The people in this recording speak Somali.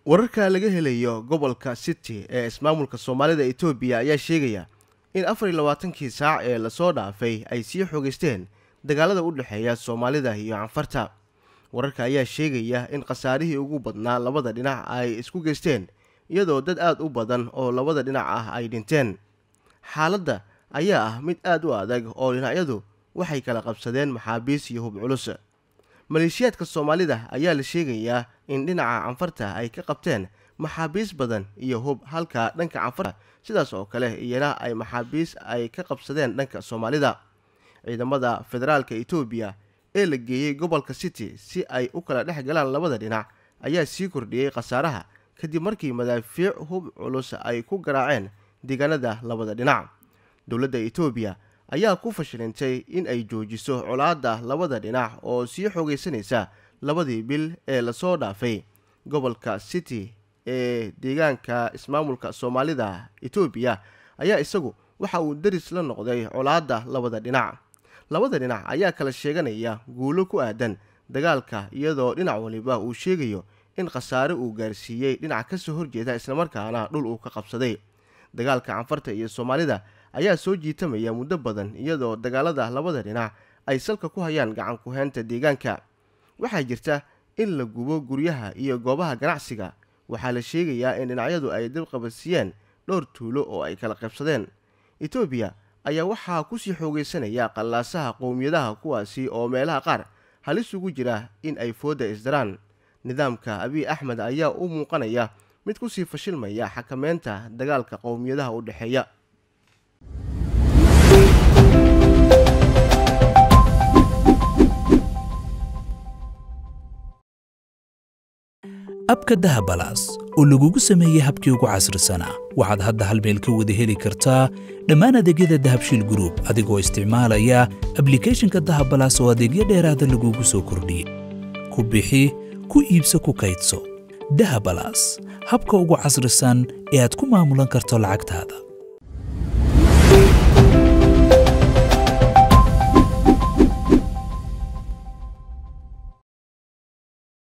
wararka laga helayo gobolka city ee ismaamulka soomaalida etoobiya ayaa sheegaya in afar iyo labaatankii saac ee lasoo dhaafay ay sii xoogeysteen dagaalada u dhexeeya soomaalida iyo canfarta wararka ayaa sheegaya in khasaarihii ugu badnaa labada dhinac ay isku geysteen iyadoo dad aada u badan oo labada dhinac ah ay dhinteen xaaladda ayaa ah mid aada u adag oo dhinacyadu waxay kala qabsadeen maxaabiis iyo hub culus maleeshiyaadka soomaalida ayaa la sheegayaa in dhinaca canfarta ay ka qabteen maxaabiis badan iyo hub halka dhanka canfarta sidaas oo kale iyana ay maxaabiis ay ka qabsadeen dhanka soomaalida ciidamada federaalka etoobiya ee la geeyey gobolka city si ay u kala dhex galaan labada dhinac ayaa sii kordhiyey khasaaraha kadib markii madaafiic hub culus ay ku garaaceen deegaanada labada dhinac dowladda etoobiya ayaa ku fashilintay in ay joojiso colaadda labada dhinac oo sii xoogeysanaysa labadii bil ee lasoo dhaafay gobolka city ee deegaanka ismaamulka soomaalida etoobiya ayaa isagu waxa uu deris la noqday colaadda labada dhinac labada dhinac ayaa kala sheeganaya guulo ku aadan dagaalka iyadoo dhinac waliba uu sheegayo in khasaare uu gaarsiiyey dhinac kasoo horjeeda islamarkaana dhul uu ka qabsaday dagaalka canfarta iyo soomaalida ayaa soo jiitamaya muddo badan iyadoo dagaalada labada dhinac ay salka ku hayaan gacan ku-heynta deegaanka waxaa jirta in la gubo guryaha iyo goobaha ganacsiga waxaa la sheegayaa in dhinacyadu ay dib qabadsiiyeen dhowr tuulo oo ay kala qaybsadeen etoobiya ayaa waxaa kusii xoogeysanaya qallaasaha qowmiyadaha kuwaasi oo meelaha qaar halis ugu jira in ay foodda isdaraan nidaamka abiy axmed ayaa u muuqanaya mid kusii fashilmaya xakameynta dagaalka qowmiyadaha u dhexeeya abka dahabalaas oo lagugu sameeyey habkii ugu casrisanaa waxaad hadda hal meel ka wada heli kartaa dhammaan adeegyada dahabshiil gruub adigoo isticmaalaya ablikeeshinka dahabalaas oo adeegyo dheeraada lagugu soo kordhiyey ku bixi ku iibso ku kaydso dahabalaas habka ugu casrisan ee aad ku maamulan karto lacagtaada